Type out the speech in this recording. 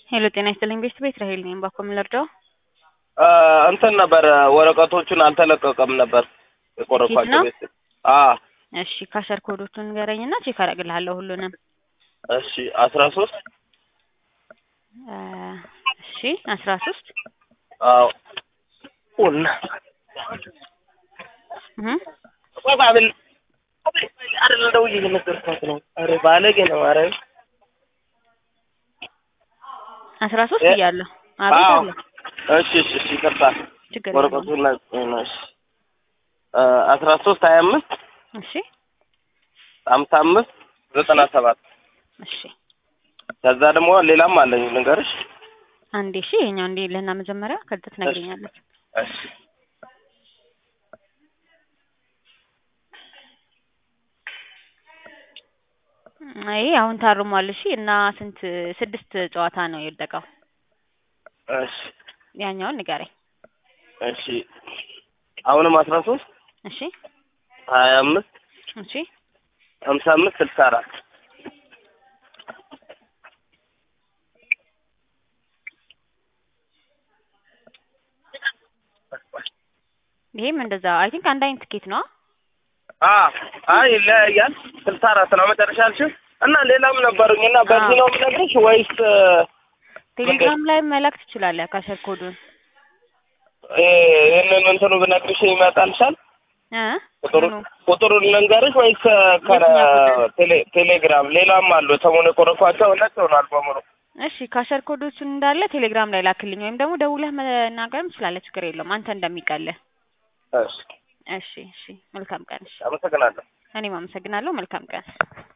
ሄሎ ጤና ይስጥልኝ ቤት ቤት ራሄል ነኝ። ባኮ የምንረዳው እንትን ነበር ወረቀቶቹን አልተለቀቀም ነበር የቆረኳቸው ኬት ቤት አ እሺ ካሸር ኮዶቹን ንገረኝና ቼክ አደርግልሃለሁ ሁሉንም። እሺ አስራ ሶስት እ እሺ አስራ ሶስት አዎ ኡና እህ ባብል አይደል ደውዬ እየነገርኳት ነው። አረ ባለጌ ነው። አረ አስራ ሶስት እ- እያለሁ አቤት አዎ አለ እሺ እሺ እሺ ይቅርታ ችግር የለውም። ወረቀቱን ላ- እሺ እ አስራ ሶስት ሀያ አምስት እሺ ሀምሳ አምስት ዘጠና ሰባት እሺ ከዛ ደግሞ ሌላም አለኝ ልንገርሽ። አንዴ እሺ ይሄኛው እንዴ ለና መጀመሪያ ከዛ ትነግረኛለች። እሺ ይሄ አሁን ታርሟል። እሺ እና ስንት ስድስት ጨዋታ ነው የወደቀው። እሺ ያኛውን ንገረኝ። እሺ አሁንም አስራ ሶስት እሺ ሀያ አምስት እሺ ሀምሳ አምስት ስልሳ አራት ይሄም እንደዛ አይ ቲንክ አንድ አይነት ትኬት ነው። አ አይ ይለያያል። ስልሳ አራት ነው መጨረሻ ያልሽው እና ሌላም ነበሩኝ እና በዚህ ነው የምነግርሽ ወይስ ቴሌግራም ላይ መላክ ትችላለህ ካሸር ኮዱን እ ይህንን እንትኑ ብነግርሽ ይመጣልሻል? እ ቁጥሩ ምኑ? ቁጥሩን ልንገርሽ ወይስ ከ የትኛው ቁጥር? ቴሌ ቴሌግራም ሌላም አሉ ሰሞኑ የቆረኳቸው ሁለት ሆኗል በሙሉ እሺ ካሸር ኮዶቹን እንዳለ ቴሌግራም ላይ ላክልኝ፣ ወይም ደግሞ ደውለህ መናገርም ትችላለህ። ችግር የለውም አንተ እንደሚቀልህ። እሺ እሺ እሺ መልካም ቀን። እሺ አመሰግናለሁ። እኔም አመሰግናለሁ። መልካም ቀን።